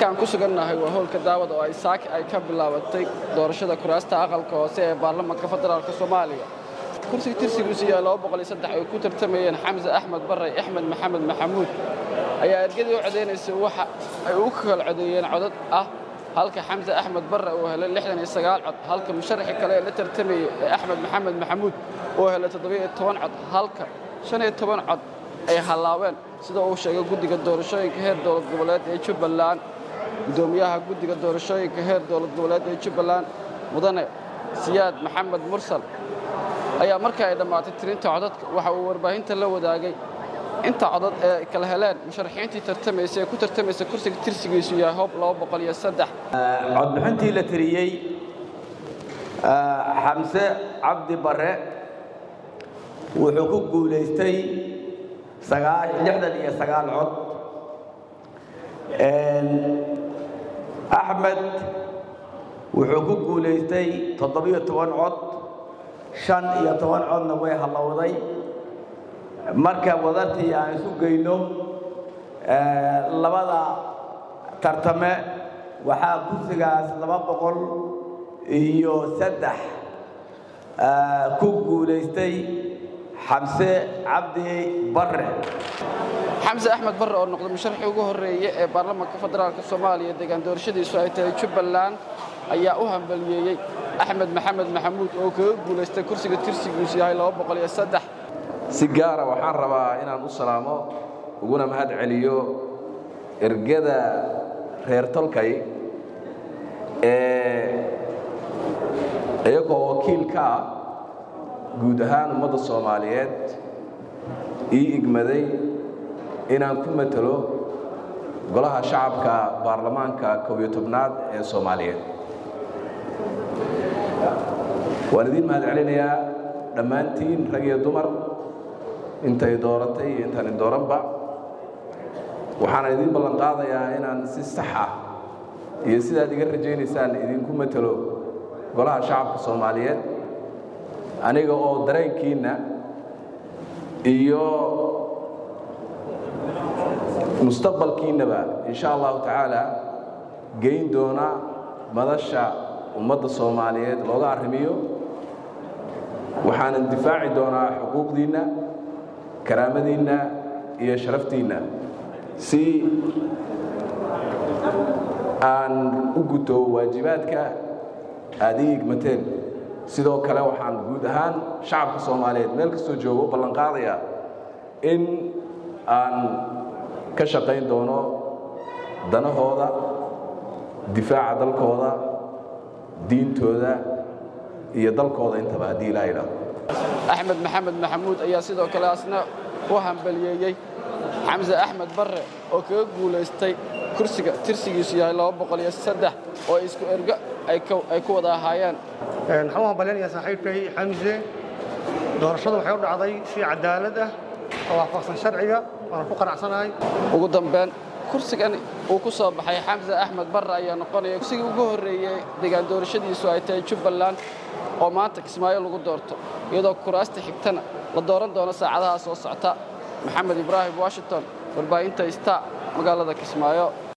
halkaan ku sugannahay waa howlka daawad oo ay saaki ay ka bilaabatay doorashada kuraasta aqalka hoose ee baarlamaanka federaalk soomaaliya kursiga tirsigiisu yahay ay ku tartamayeen xamse axmed barre axmed maxamed maxamuud ayaa ergadii u codaynaysa waxa ay u kala codeeyeen codad ah halka xamse axmed barre uu helay cod halka musharaxii kale ee la tartamayey ee axmed maxamed maxamuud uu helay cod halka cod ay hallaabeen sida uu sheegay guddiga doorashooyinka heer dowlad goboleed ee jubbaland guddoomiyaha guddiga doorashooyinka heer dowlad goboleed ee jubbaland mudane siyaad maxamed mursal ayaa markii ay dhammaatay tirinta codadka waxa uu warbaahinta la wadaagay inta codad ee ay kala heleen musharaxiintii tartamaysa ee ku tartamaysa kursiga tirsigiisu yahay hoob codbixintii la tiriyey xamse cabdi barre wuxuu ku guulaystay lixdan iyo sagaal cod axmed wuxuu ku guulaystay toddobiyo toban cod shan iyo toban codna way hallowday marka wadartii aan isu geyno labada tartame waxaa kursigaas laba boqol iyo saddex ku guulaystay xamse cabdi barre xamse axmed barre oo noqday musharaxii ugu horreeye ee baarlamaanka federaalk soomaaliya deegaan doorashadiisu ay tahay jubbaland ayaa u hambaliyeeyey axmed maxamed maxamuud oo kaga guulaystay kursiga tirsigiisu yahay si gaara waxaan rabaa inaan u salaamo uguna mahad celiyo ergada reer tolkay ee iyagoo wakiil ka ah guud ahaan ummadda soomaaliyeed ii igmaday inaan ku matelo golaha shacabka baarlamaanka kow iyo tobnaad ee soomaaliyeed waan idiin mahad celinayaa dhammaantiin rag iyo dumar intay dooratay iyo intaan idooranba waxaana idiin ballan qaadayaa inaan si sax ah iyo sidaad iga rajaynaysaan idinku matelo golaha shacabka soomaaliyeed aniga oo dareenkiinna iyo mustaqbalkiinnaba insha allahu tacaala geyn doona madasha ummadda soomaaliyeed looga arrimiyo waxaanan difaaci doonaa xuquuqdiinna karaamadiinna iyo sharaftiinna si aan u guto waajibaadka aad ii igmateen sidoo kale waxaan guud ahaan shacabka soomaaliyeed meel kastoo joogo u ballan qaadayaa in aan ka shaqayn doono danahooda difaaca dalkooda diintooda iyo dalkooda intaba haddii ilaa idhaahdo axmed maxamed maxamuud ayaa sidoo kale asna u hambaliyeeyey xamse axmed barre oo kaga guulaystay kursiga tirsigiisu yahay oo isku ergo ay ku wada ahaayeen waxaan u hambalyanaya saaxiibkay xamse doorashadu waxay u dhacday si cadaalad ah oo waafaqsan sharciga waana ku qanacsanahay ugu dambeyn kursigan uu ku soo baxay xamse axmed barre ayaa noqonaya kursigii ugu horreeyey deegaan doorashadiisu ay tahay jubbaland oo maanta kismaayo lagu doorto iyadoo kuraasta xigtana la dooran doono saacadaha soo socta maxamed ibraahim washington warbaahinta ista magaalada kismaayo